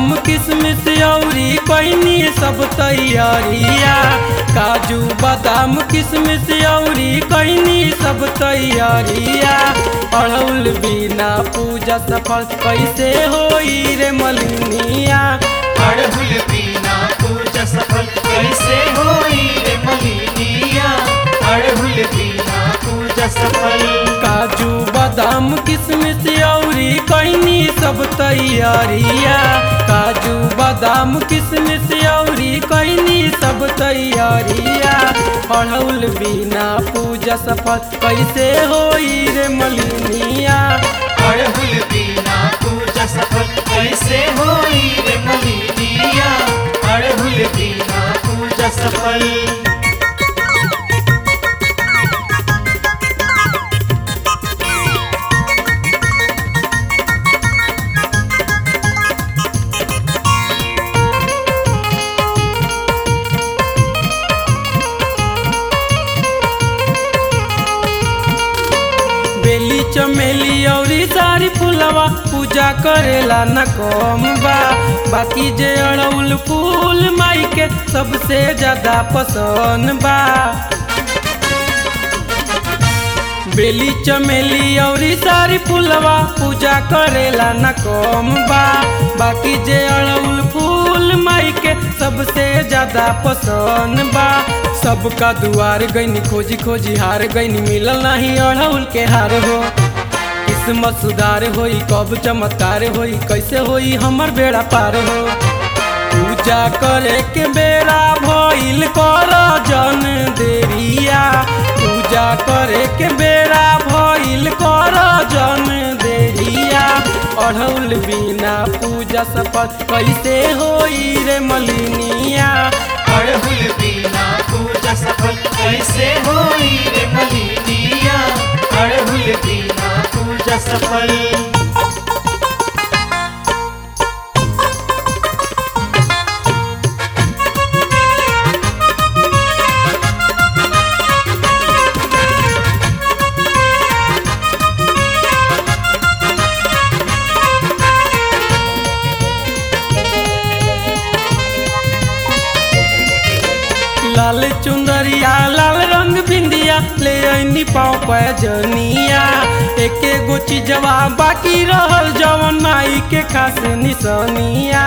बादाम किशमिश औरी कैनी सब तैयारिया काजू बादाम किशमिश औरी कैनी सब तैयारिया अड़ौल बिना पूजा सफल कैसे होई रे मलिनिया अड़हुल बिना पूजा सफल कैसे होई रे मलिनिया अड़हुल बिना पूजा सफल काजू बादाम किशमिश औरी कैनी सब तैयारिया काजू बादाम किशमिश औरी कैनी सब तैयारिया अड़ौल बिना पूजा सफल कैसे होई रे मलिनिया अड़हुल बिना पूजा सफल कैसे होई रे मलिनिया अड़हुल बिना पूजा सफल बेली चमेली औरी सारी फूलवा पूजा करेला न कम बा बाकी जे अड़ौल फूल माई के सबसे ज्यादा पसंद बा बेली चमेली औरी सारी फूलवा पूजा करेला न कम बा बाकी जे अड़ौल फूल माई के सबसे ज्यादा पसंद बा सबका दुआर गईनी खोजी खोजी हार गईनी मिलल नहीं अड़ौल के हार हो किस्मत सुधार होई कब चमत्कार होई कैसे होई हमर बेड़ा पार हो पूजा करे के बेड़ा भइल कर जन देरिया पूजा करे के बेड़ा भइल कर जन देरिया अढ़ौल बिना पूजा सफल कैसे होई रे मलिनिया अड़हुल बिना पूजा सफल कैसे होई रे मलिनिया अड़हुल बिना पूजा सफल लाल चुंदरिया लाल रंग बिंदिया ले आईनी पाँव पैजनिया एके गो चीजवा बाकी रहल जवन माई के खास निशानिया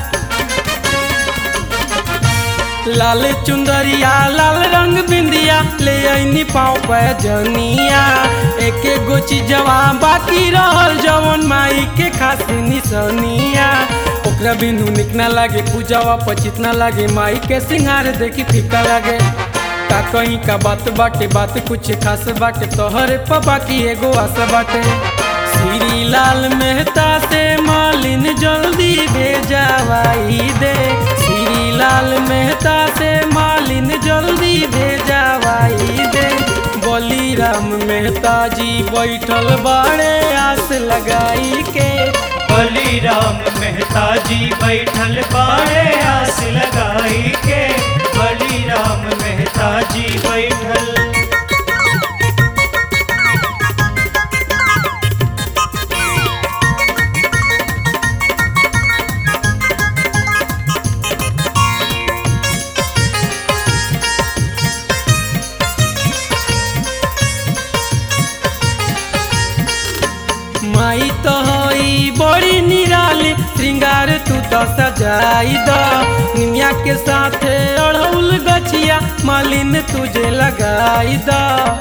लाल चुंदरिया लाल रंग बिंदिया ले आईनी पाँव पैजनिया एके गो चीजवा बाकी रहल जवन माई के खास निशानिया ओकरा बिनु निक ना लागे पूजावा पचित ना लागे माई के सिंगार देखी फीका लागे का कहीं का बात बाटे बात कुछ खास बाटे तोहरे पर बाकी एगो आस बाटे श्री लाल मेहता से मालिन जल्दी भेजावाई दे श्री लाल मेहता से मालिन जल्दी भेजावाई दे बलिराम मेहता जी बैठल बाड़े आस लगाई के बलिराम मेहता जी बैठल बाड़े आस लगाई के बलिराम मेहता जी बैठल माई तो हई बड़ी निराली श्रृंगार तू तो सजाई द निमिया के साथे अड़हुल गछिया मालिन तुझे लगाई द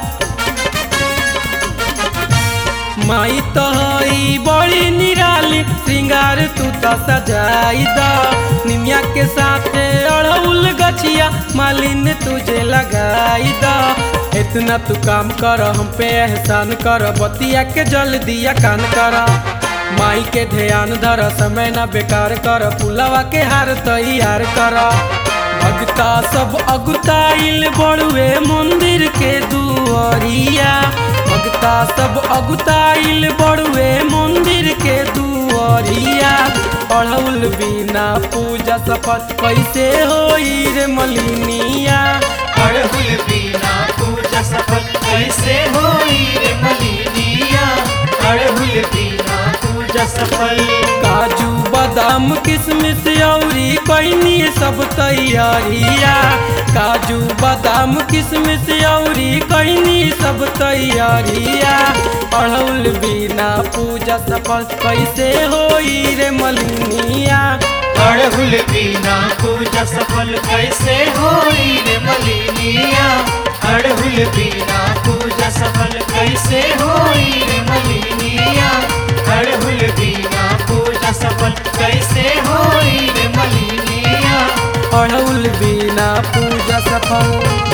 माई तो हई बड़ी निराली श्रृंगार तू तो सजाई द निमिया के साथे अड़हुल गछिया मालिन तुझे लगाई द इतना तू काम कर हम पे एहसान कर बतिया के जल दिया कान कर माई के ध्यान धर समय ना बेकार कर पुलवा के हार तैयार कर भगता सब अगुताइल बड़ुए मंदिर के दुआरिया भगता सब अगुताइल बड़ुए मंदिर के दुआरिया पढ़ौल बिना पूजा सफल कैसे होई रे मलिनिया अड़हुल बिना पूजा सफल कैसे होई रे मलिनिया अड़हुल बिना पूजा सफल काजू बादाम किशमिश औरी कैनी सब तैयारिया काजू बादाम किशमिश औरी कैनी सब तैयारिया अड़हुल बिना पूजा सफल कैसे होई रे मलिनिया अड़हुल बिना पूजा सफल कैसे होई रे मलिनिया अड़हुल बिना पूजा सफल कैसे होई रे मलिनिया अड़हुल बिना पूजा सफल कैसे होई रे मलिनिया अड़हुल बिना पूजा सफल